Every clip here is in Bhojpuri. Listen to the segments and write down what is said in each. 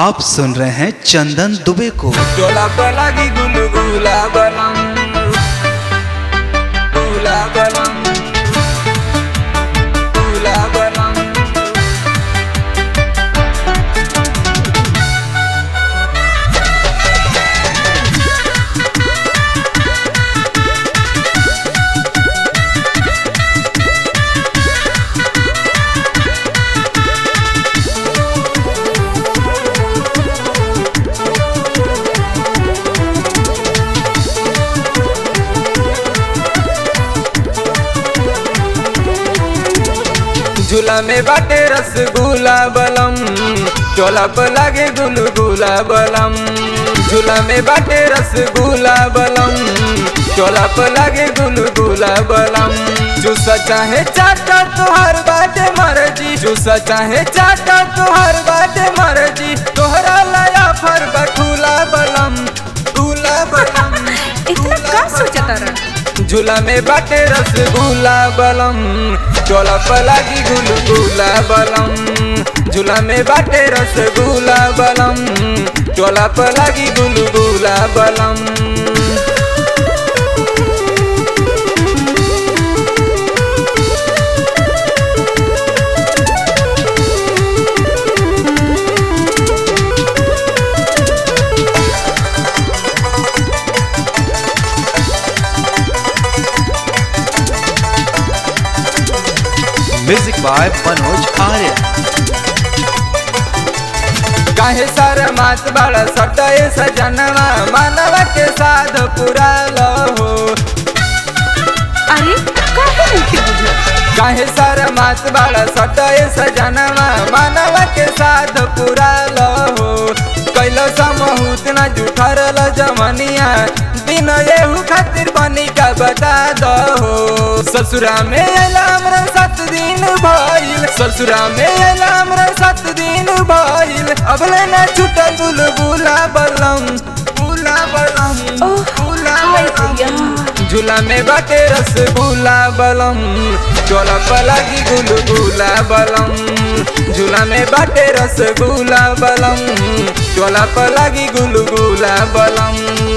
आप सुन रहे हैं चंदन दुबे को डोला पलागी गुलगुला बनम गुला बनम गुला बनम झूला में बाटे रसगुल्ला बलम चोला पर लागे गुलगुला बलम झूला में बाटे रसगुल्ला बलम चोला पर लागे गुलगुला बलम जूसा चाहे चाटा तोहर बाटे मर्जी जूसा चाहे चाटा तोहर बाटे मर्जी तोहरा लाया फर बखूला बलम गुला बलम इतना का सोचता रहा झूला में बाटे रसगुल्ला बलम चोला पलागी गुलगुला बलम झूला में बाटे रसगुल्ला बलम चोला पलागी गुलगुला बलम म्यूजिक बाय मनोज आर्य काहे सर मात बड़ा सटाए सजनवा मानव के साध पूरा हो अरे काहे नहीं बुझल काहे सर मात बड़ा सटाए सजनवा मानव के साध पूरा हो कैलो समहूत न जुठरल जमनिया दिन एहू खातिर बनी का बता दो ससुरा में अलाम रे सात दिन भइल ससुरा में अलाम रे सात दिन भइल अबले न छुटल बुलबुला बलम बुला बलम ओह, बुला हाय बलम भैया। झूला में बाटे रसगुल्ला बलम चोला पलागी गुलगुला बलम झूला में बाटे रसगुल्ला बलम चोला पलागी गुलगुला बलम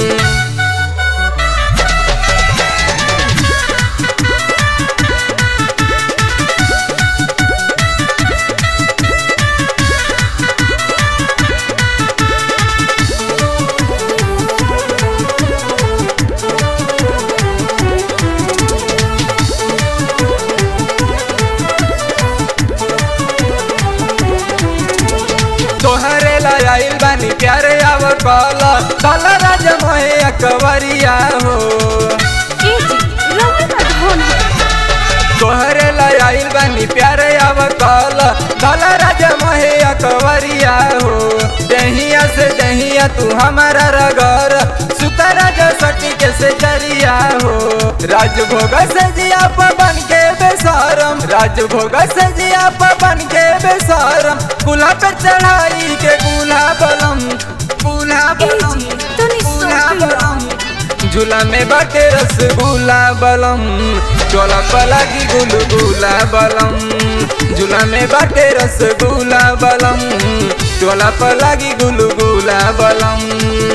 तोहरे लाइल बानी प्यारे आव कला काला राज मोहे अकवरिया हो ए जी रवा ना धन तोहरे लाइल बानी प्यारे आव कला काला राज मोहे अकवरिया हो दहिया से दहिया तू हमारा रगर सुता राजा सटी के से जरिया हो राजभोग से जिया बन के बेसरम राजभोग से जिया बन के बेसरम कुला पे चढ़ाई के कुला बलम कुला ए बलम जी तनी कुला सोच बलम झूला में बाटे रसगुल्ला बलम चोला पलागी गुलगुला बलम झूला में बाटे रसगुल्ला बलम चोला पलागी गुलगुला बलम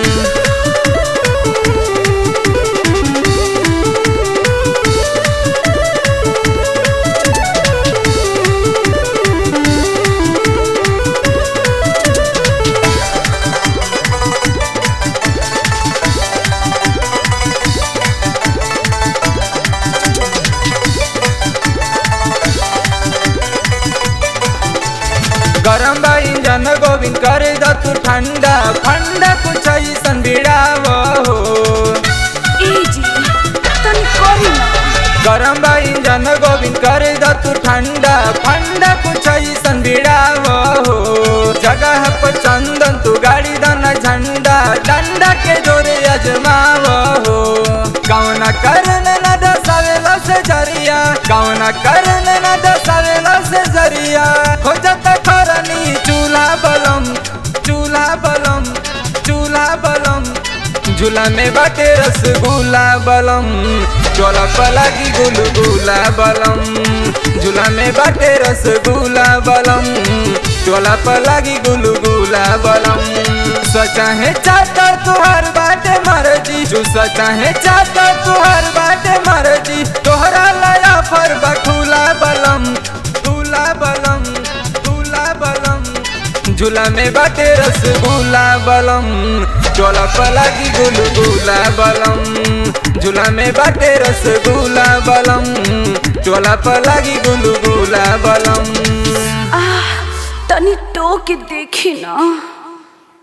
गरम बा इंजन गोविंद कर द तू ठंडा ठंडा कुछ ऐसन बिड़ाव हो ए जी तनी करी ना गरम बा इंजन गोविंद कर द तू ठंडा ठंडा कुछ ऐसन बिड़ाव हो जगह पर चंदन तू गाड़ी दन झंडा डंडा के जोरे अजमाव हो कौन करन न दसावेला से जरिया कौन करन न दसावेला से जरिया हो जाता खरनी चूल्हा बलम चूल्हा बलम चूल्हा बलम झूला में बाटे रसगुल्ला बलम चोला पलागी गुलगुला बलम झूला में बाटे रसगुल्ला बलम चोला पलागी गुलगुला बलम चूसा चाहे चाहता तुहार बाटे मर्जी चूसा चाहे चाहता तुहार बाटे मर्जी तोहरा लाया फर बखूला बलम दूला बलम दूला बलम झूला में बाटे रसगुल्ला बलम चोला पलागी गुलगुला बलम झूला में बाटे रसगुल्ला बलम चोला पलागी गुलगुला बलम आह तनी टो के देखी ना